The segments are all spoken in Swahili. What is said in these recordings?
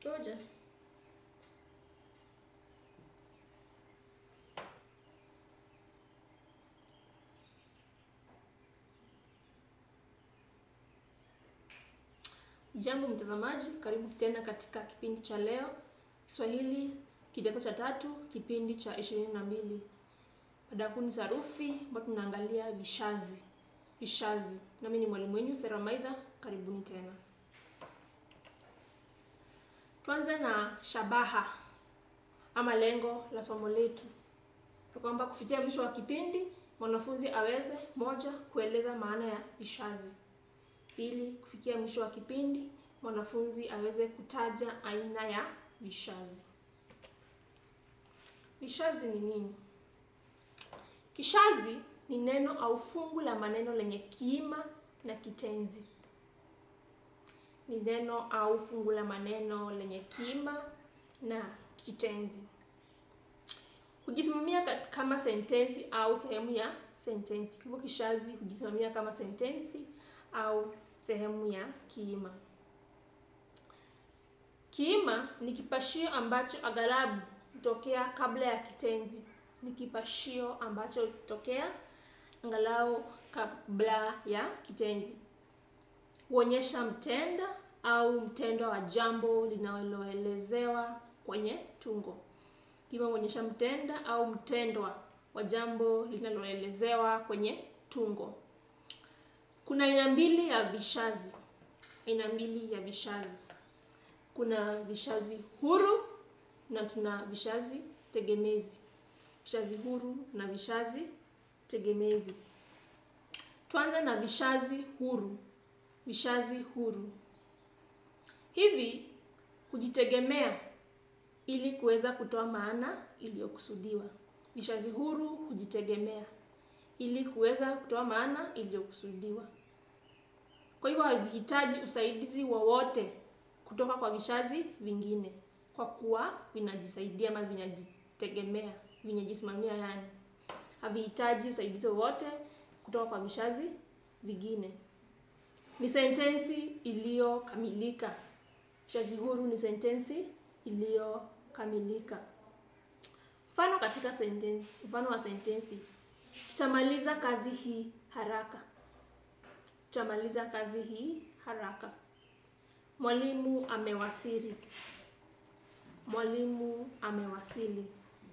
Ngoja. Jambo mtazamaji, karibu tena katika kipindi cha leo Kiswahili kidato cha tatu, kipindi cha ishirini na mbili. Mada kuu ni sarufi, ambapo tunaangalia vishazi. Vishazi. Nami ni mwalimu wenu Sera Maidha, karibuni tena. Tuanze na shabaha ama lengo la somo letu, ni kwamba kufikia mwisho wa kipindi mwanafunzi aweze moja, kueleza maana ya vishazi Pili, kufikia mwisho wa kipindi mwanafunzi aweze kutaja aina ya vishazi. Vishazi ni nini? Kishazi ni neno au fungu la maneno lenye kiima na kitenzi. Ni neno au fungu la maneno lenye kiima na kitenzi. Hujisimamia kama sentensi au sehemu ya sentensi. Hivyo kishazi hujisimamia kama sentensi au sehemu ya kiima. Kiima ni kipashio ambacho aghalabu hutokea kabla ya kitenzi. Ni kipashio ambacho hutokea angalau kabla ya kitenzi. Huonyesha mtenda au mtendwa wa jambo linaloelezewa kwenye tungo. Kiima huonyesha mtenda au mtendwa wa jambo linaloelezewa kwenye tungo. Kuna aina mbili ya vishazi. Aina mbili ya vishazi. Kuna vishazi huru na tuna vishazi tegemezi. Vishazi huru na vishazi tegemezi. Tuanze na vishazi huru. Vishazi huru hivi hujitegemea ili kuweza kutoa maana iliyokusudiwa. Vishazi huru hujitegemea ili kuweza kutoa maana iliyokusudiwa. Kwa hivyo havihitaji usaidizi wowote kutoka kwa vishazi vingine, kwa kuwa vinajisaidia ama vinajitegemea, vinajisimamia. Yani havihitaji usaidizi wowote kutoka kwa vishazi vingine. Ni sentensi iliyokamilika. Vishazi huru ni sentensi iliyokamilika. Mfano katika sentensi, mfano wa sentensi Tutamaliza kazi hii haraka. Tutamaliza kazi hii haraka. Mwalimu amewasili. Mwalimu amewasili.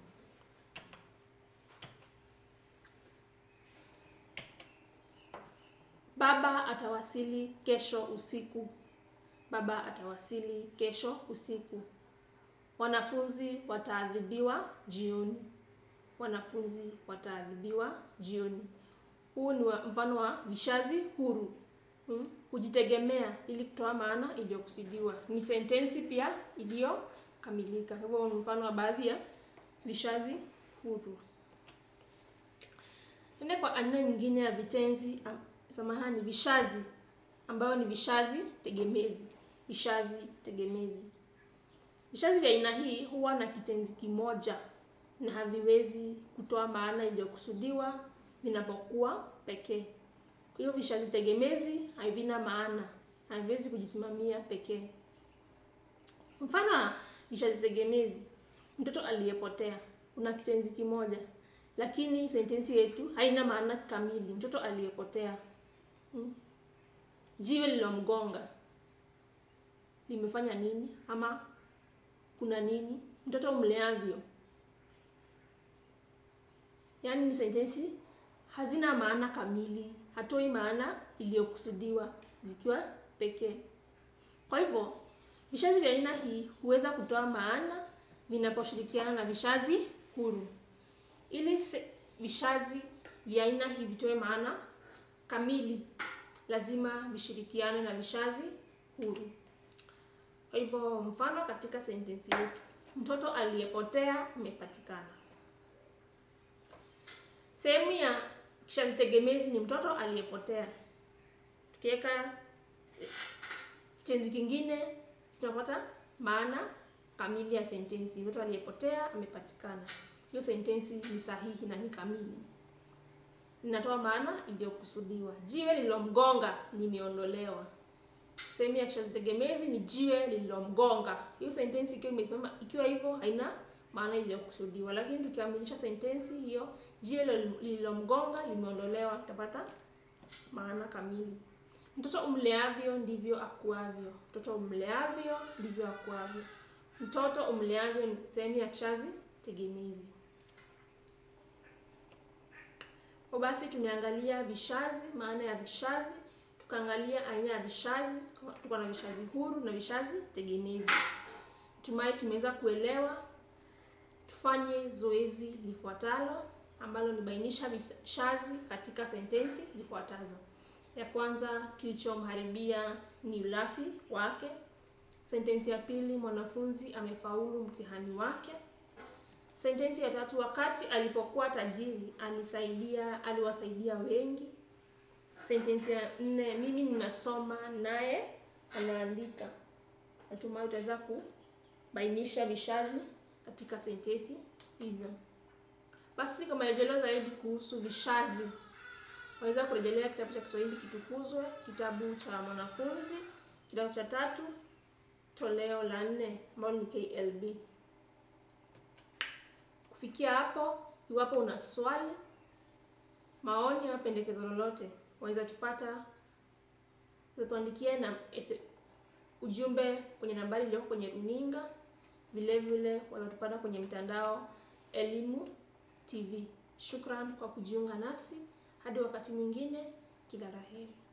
Baba atawasili kesho usiku. Baba atawasili kesho usiku. Wanafunzi wataadhibiwa jioni. Wanafunzi wataadhibiwa jioni. Huu ni mfano wa vishazi huru. Hmm, hujitegemea ili kutoa maana iliyokusudiwa. Ni sentensi pia iliyokamilika. Kwa hivyo ni mfano wa baadhi ya vishazi huru. Ende kwa aina nyingine ya vitenzi, samahani, vishazi ambayo ni vishazi tegemezi. Vishazi tegemezi. Vishazi vya aina hii huwa na kitenzi kimoja na haviwezi kutoa maana iliyokusudiwa vinapokuwa pekee. Kwa hiyo vishazi tegemezi havina maana, haviwezi kujisimamia pekee. Mfano wa vishazi tegemezi: mtoto aliyepotea, kuna kitenzi kimoja, lakini sentensi yetu haina maana kamili. Mtoto aliyepotea. Hmm. Jiwe lilomgonga limefanya nini? Ama kuna nini? Mtoto mleavyo Yaani ni sentensi hazina maana kamili, hatoi maana iliyokusudiwa zikiwa pekee. Kwa hivyo vishazi vya aina hii huweza kutoa maana vinaposhirikiana na vishazi huru. Ili vishazi vya aina hii vitoe maana kamili, lazima vishirikiane na vishazi huru. Kwa hivyo mfano katika sentensi yetu, mtoto aliyepotea amepatikana. Sehemu ya kishazi tegemezi ni mtoto aliyepotea. Tukiweka kitenzi kingine tunapata maana kamili ya sentensi. Mtoto aliyepotea amepatikana. Hiyo sentensi ni sahihi na ni kamili, inatoa maana iliyokusudiwa. Jiwe lililomgonga limeondolewa. sehemu ya kishazi tegemezi ni jiwe lililomgonga. Hiyo sentensi ikiwa imesimama ikiwa hivyo haina maana iliyokusudiwa, lakini tukiaminisha sentensi hiyo jiwe lililomgonga limeondolewa, tutapata maana kamili. Mtoto umleavyo ndivyo akuavyo. Mtoto umleavyo ndivyo akuavyo. Mtoto umleavyo ni sehemu ya kishazi tegemezi. Kwa basi tumeangalia vishazi, maana ya vishazi, tukaangalia aina ya vishazi, tuko na vishazi huru na vishazi tegemezi. Tumai tumeweza kuelewa. Tufanye zoezi lifuatalo ambalo ni bainisha vishazi katika sentensi zifuatazo. Ya kwanza, kilichomharibia ni ulafi wake. Sentensi ya pili, mwanafunzi amefaulu mtihani wake. Sentensi ya tatu, wakati alipokuwa tajiri alisaidia aliwasaidia wengi. Sentensi ya nne, mimi ninasoma naye anaandika. Natumai utaweza kubainisha vishazi katika sentensi hizo. Basi kwa marejeleo zaidi kuhusu vishazi waweza kurejelea kitabu cha Kiswahili Kitukuzwe, kitabu cha mwanafunzi kidato cha tatu toleo la nne ambalo ni KLB. Kufikia hapo, iwapo una swali, maoni au pendekezo lolote, waweza tupata tuandikie na ujumbe kwenye nambari iliyoko kwenye runinga. Vile vile waweza tupata kwenye mtandao Elimu TV. Shukran kwa kujiunga nasi. Hadi wakati mwingine, kila la heri.